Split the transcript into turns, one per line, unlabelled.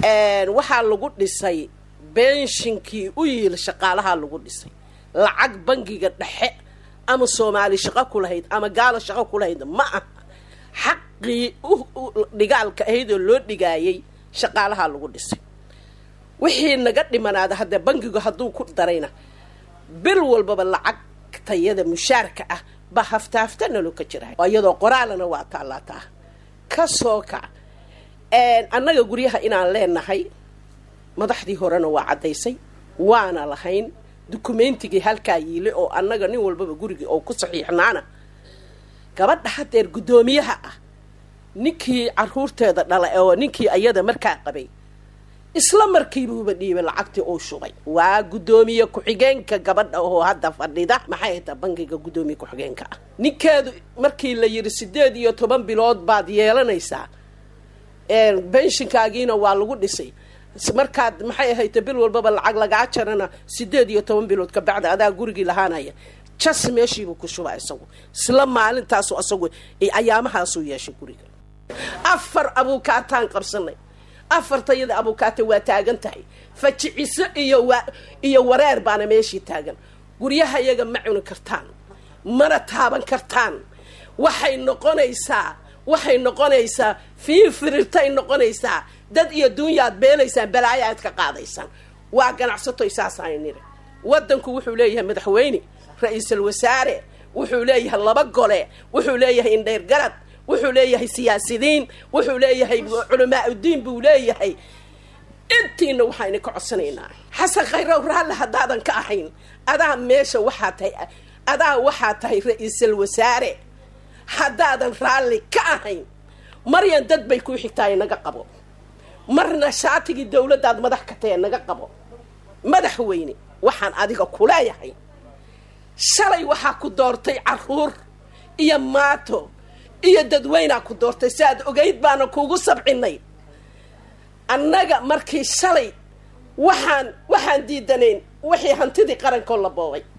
waxaa lagu dhisay benshinkii u yiil shaqaalahaa lagu dhisay lacag bangiga dhexe ama soomaali shaqo ku lahayd ama gaalo shaqo ku lahayd ma aha xaqii dhigaalka ahayd oo loo dhigaayay shaqaalahaa lagu dhisay wixii naga dhimanaada haddee bangigu hadduu ku darayna bil walbaba lacag tayada mushaarka ah ba hafta hafta nalo ka jira iyadoo qoraalana waa taallaataa ka soo kac annaga guryaha inaan leenahay madaxdii horena waa caddaysay waana lahayn dukumeentigii halkaa yiile oo annaga nin walbaba gurigii oo ku saxiixnaana gabadha hadeer guddoomiyaha ah ninkii caruurteeda dhala oo ninkii ayada markaa qabay isla markiibuuba dhiibay lacagtii uu shubay waa guddoomiye ku-xigeenka gabadha oo hadda fadhida maxay haytaa bangiga guddoomiye ku-xigeenka ah ninkeedu markii la yidhi sideed iyo toban bilood baad yeelanaysaa benshinkaagiina waa lagu dhisay markaad maxay ahayta bil walbaba lacag lagaa jarana sideed iyo toban bilood ka bacda adaa gurigii lahaanaya jas meeshiibuu ku shuba isagu isla maalintaasu isagu ayaamahaasuu yeeshay guriga afar abuukaataan qabsanay afartayada abuukaata waa taagan tahay fajiciso iyo wa iyo wareer baana meeshii taagan guryaha iyaga ma cuni kartaan mana taaban kartaan waxay noqonaysaa waxay noqonaysaa fiinfirirtay noqonaysaa dad iyo duunyaad beelaysaan balaayo aad ka qaadaysaan waa ganacsatoy saasaan niri waddanku wuxuu leeyahay madaxweyne ra-iisul wasaare wuxuu leeyahay laba gole wuxuu leeyahay indheyr garad wuxuu leeyahay siyaasidiin wuxuu leeyahay culamaa udiin buu leeyahay intiina waxayna ka codsanaynaa xasan khayrow raalle haddaadan ka ahayn adaa meesha waxaa tahay adaa waxaa tahay ra-iisul wasaare haddaadan raalli ka ahayn maryan dad bay kuu xigtaay naga qabo marna shaatigii dawladdaad madax ka tahe naga qabo madaxweyne waxaan adiga kuleeyahay shalay waxaa ku doortay caruur iyo maato iyo dadweynaa ku doortay si aad ogeyd baana kuugu sabcinay annaga markii shalay waxaan waxaan diidanayn wixii hantidii qarankoo la boobay